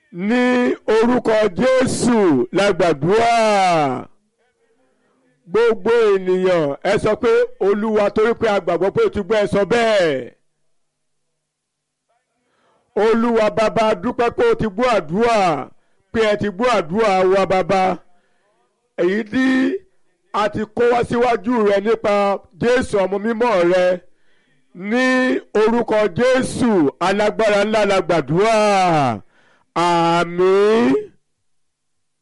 ní orúkọ jésù la gbàdúrà gbogbo ènìyàn ẹ sọ pé olúwa torí pé a gbàgbọ́ pé o ti gbọ́ ẹ sọ bẹ́ẹ̀ olúwa bàbá dúpẹ́ pé o ti gbọ́ àdúrà pé ẹ ti gbọ́ àdúrà wa bàbá èyí tí a ti kó wá síwájú rẹ nípa jésù ọmọ mímọ́ rẹ ní orúkọ jésù alágbára ńlá la gbàdúrà àmín